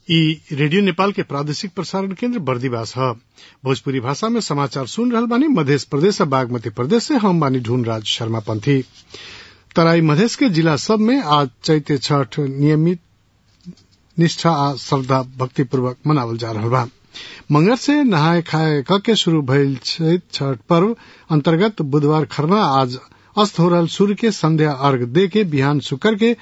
इ रेडियो नेपाल के प्रादेशिक प्रसारण केन्द्र बर्दिवास ह भोजपुरी भाषा में समाचार सुन रहल बानी मधेश प्रदेश आ बागमती प्रदेश से हम बानी ढूंढराज शर्मा पंथी तराई मधेश के जिला सब में आज चैते छठ नियमित निष्ठा आ श्रद्धा भक्तिपूर्वक मनावल जा रहल बा मंगर से नहाय खाय क के शुरू भइल छठ पर्व अंतर्गत बुधवार खरना आज अस्त हो रहल सूर्य के संध्या अर्घ दे के बिहान शुक्र के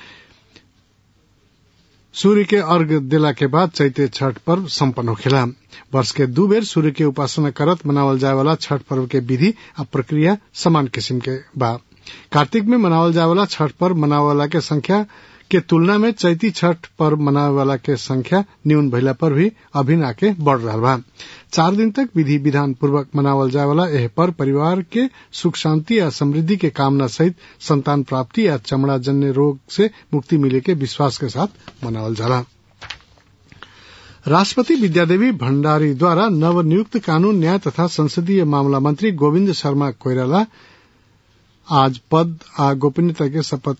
सूर्य के अर्घ देला के बाद चैते छठ पर्व सम्पन्न होखेला वर्ष के दू बेर सूर्य के उपासना करत मनावल जाए वाला छठ पर्व के विधि आ प्रक्रिया समान किसिम के बा कार्तिक में मनावल जाए वाला छठ पर्व मनावे वाला के संख्या के तुलना में चैती छठ पर्व मनावे वाला के संख्या न्यून भइला पर भी अभिन आके बढ़ रहा बा चार दिन तक विधि विधान पूर्वक मनावल जाए वाला एह पर्व परिवार के सुख शांति या समृद्धि के कामना सहित संतान प्राप्ति या चमड़ा जन्य रोग से मुक्ति मिले के विश्वास के साथ मनावल जाला राष्ट्रपति विद्यादेवी भण्डारी द्वारा नवनियुक्त कानून न्याय तथा संसदीय मामला मंत्री गोविन्द शर्मा कोइराला आज पद आ गोपनीयता के शपथ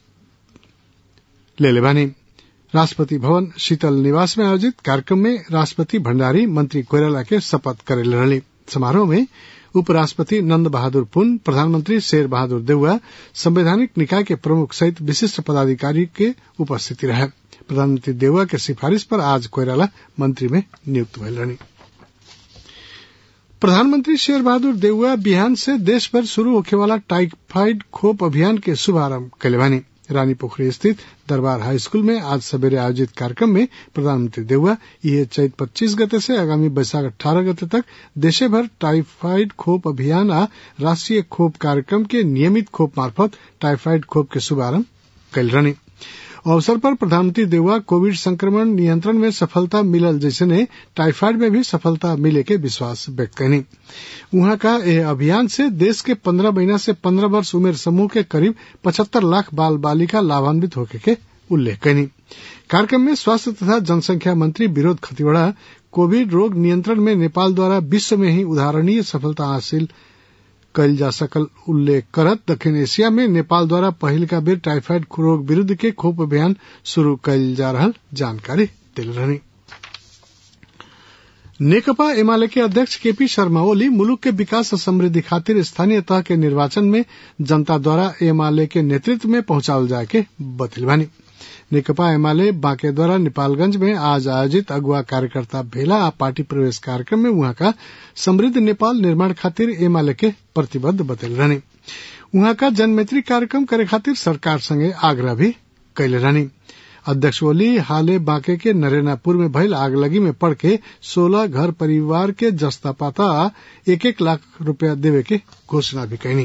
ले बानी राष्ट्रपति भवन शीतल निवास में आयोजित कार्यक्रम में राष्ट्रपति भण्डारी मंत्री कोइराला के शपथ करेले रहली समारोह में उपराष्ट्रपति नंद बहादुर पुन प्रधानमंत्री शेर बहादुर देउवा संवैधानिक निकाय के प्रमुख सहित विशिष्ट पदाधिकारी के उपस्थिति रहे प्रधानमंत्री देउवा के सिफारिश पर आज कोइराला मंत्री में नियुक्त भइल रहनी प्रधानमंत्री शेर बहादुर देउवा बिहान से देश भर शुरू होखे वाला टाइफाइड खोप अभियान के शुभारंभ कैले बानी रानी पोखरी स्थित दरबार हाई स्कूल में आज सवेरे आयोजित कार्यक्रम में प्रधानमंत्री देउवा यह चैत पच्चीस गते से आगामी बैसाख अठारह गते तक देशे भर टाइफाइड खोप अभियान आ राष्ट्रीय खोप कार्यक्रम के नियमित खोप मार्फत टाइफाइड खोप के शुभारंभ कैल रहनी अवसर पर प्रधानमंत्री देउवा कोविड संक्रमण नियंत्रण में सफलता मिलल जैसे टाइफाइड में भी सफलता मिले के विश्वास व्यक्त करनी वहां का यह अभियान से देश के पंद्रह महीना से पंद्रह वर्ष उम्र समूह के करीब पचहत्तर लाख बाल बालिका लाभान्वित होके के उल्लेख करनी कार्यक्रम में स्वास्थ्य तथा जनसंख्या मंत्री विरोध खतिवड़ा कोविड रोग नियंत्रण में नेपाल द्वारा विश्व में ही उदाहरणीय सफलता हासिल कल जा सकल उल्लेख करत दक्षिण एशिया में नेपाल द्वारा पहिल का बेर टाइफाइड रोग विरूद्ध के खोप अभियान शुरू कल जा रहल जानकारी दिल रहनी नेकपा एमाले के अध्यक्ष केपी शर्मा ओली मुलुक के विकास और समृद्धि खातिर स्थानीय तह के निर्वाचन में जनता द्वारा एमाले के नेतृत्व में पहुंचावल जाए के बतिल बानी नेकपा एमाले बांके द्वारा नेपालगंज में आज आयोजित अगुआ कार्यकर्ता भेला आ पार्टी प्रवेश कार्यक्रम में वहां का समृद्ध नेपाल निर्माण खातिर एमाले के प्रतिबद्ध बतल रहने वहां का जनमैत्री कार्यक्रम करे खातिर सरकार संगे आग्रह भी कैले रहनी अध्यक्ष ओली हाले बांके के नरेनापुर में भइल आगलगी में पड़ के सोलह घर परिवार के जस्ता पाता एक एक लाख रुपया देवे के घोषणा भी कैनी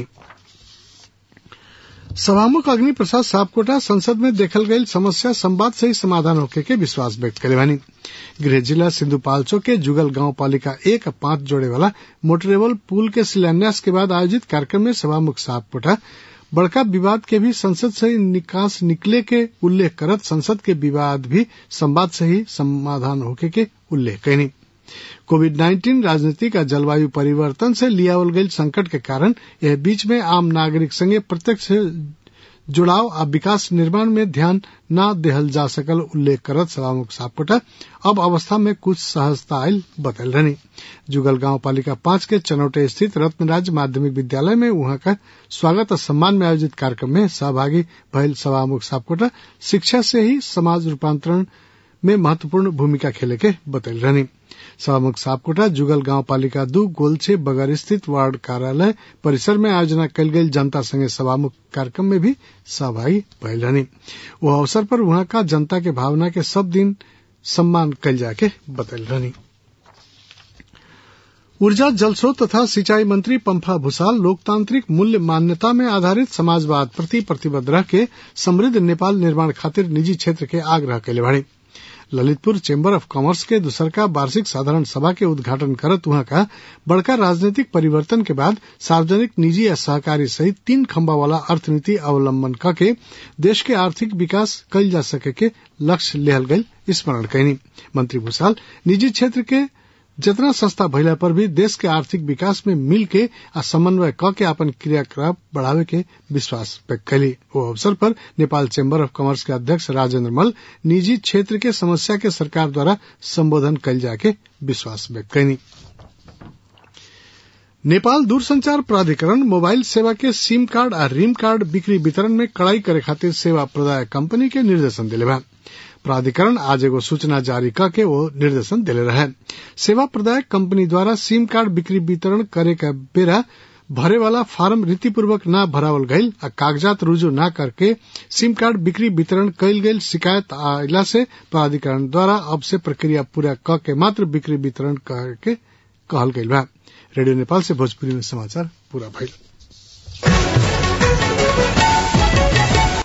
सभामुख अग्नि प्रसाद सापकोटा संसद में देखल गई समस्या संवाद से ही समाधान होके के विश्वास व्यक्त करे बानी गृह जिला सिंधुपाल्चो के जुगल गांव पालिका एक पांच जोड़े वाला मोटरेबल पुल के शिलान्यास के बाद आयोजित कार्यक्रम में सभामुख सापकोटा बड़का विवाद के भी संसद से निकास निकले के उल्लेख करत संसद के विवाद भी संवाद से ही समाधान होके के उल्लेख कैनी कोविड नाइन्टीन राजनीतिक आ जलवायु परिवर्तन से लियावल गई संकट के कारण यह बीच में आम नागरिक संगे प्रत्यक्ष जुड़ाव आ विकास निर्माण में ध्यान न देहल जा सकल उल्लेख करत सभामुख सापकोटा अब अवस्था में कुछ सहजता आयल बतल रहनी जुगल गांव पालिका पांच के चनौटे स्थित रत्नराज माध्यमिक विद्यालय में वहां का स्वागत और सम्मान में आयोजित कार्यक्रम में सहभागी भयल सभामुख सापकोटा शिक्षा से ही समाज रूपांतरण में महत्वपूर्ण भूमिका खेले के बतल रहनी सभामुख सापकोटा जुगल गांव पालिका दू गोलछे बगर स्थित वार्ड कार्यालय परिसर में आयोजना कल गई जनता संगे सभामुख कार्यक्रम में भी सहभागी भइल रहनी वह अवसर पर वहां का जनता के भावना के सब दिन सम्मान कल जाके बतल रहनी ऊर्जा जलस्रोत तथा सिंचाई मंत्री पंफा भूसाल लोकतांत्रिक मूल्य मान्यता में आधारित समाजवाद प्रति प्रतिबद्ध रह के समृद्ध नेपाल निर्माण खातिर निजी क्षेत्र के आग्रह कैले बाड़ी ललितपुर चेम्बर ऑफ कॉमर्स के दूसरका वार्षिक साधारण सभा के उद्घाटन करत वहां का बड़का राजनीतिक परिवर्तन के बाद सार्वजनिक निजी या सहकारी सहित तीन खंबा वाला अर्थनीति अवलंबन करके देश के आर्थिक विकास कल जा सके के लक्ष्य लेहल गई स्मरण कैनी मंत्री भूसाल निजी क्षेत्र के जितना सस्ता भइला पर भी देश के आर्थिक विकास में मिल के आ समन्वय क के अपन क्रियाकलाप बढ़ावे के विश्वास व्यक्त कैली ओ अवसर पर नेपाल चेम्बर ऑफ कॉमर्स के अध्यक्ष राजेन्द्र मल निजी क्षेत्र के समस्या के सरकार द्वारा संबोधन कैल जाके विश्वास व्यक्त कैनी नेपाल दूरसंचार प्राधिकरण मोबाइल सेवा के सिम कार्ड आ रिम कार्ड बिक्री वितरण में कड़ाई करे खातिर सेवा प्रदायक कंपनी के निर्देशन दिले बा प्राधिकरण आज एगो सूचना जारी करके वो निर्देशन दिले रहे सेवा प्रदायक कंपनी द्वारा सिम कार्ड बिक्री वितरण करे का बेरा भरे वाला फार्म रीतिपूर्वक न भरावल गईल आ कागजात रुजू न करके सिम कार्ड बिक्री वितरण कैल गईल शिकायत आयला से प्राधिकरण द्वारा अब से प्रक्रिया पूरा क के मात्र बिक्री वितरण करके कहल गईल बा रेडियो नेपाल से भोजपुरी में समाचार पूरा भइल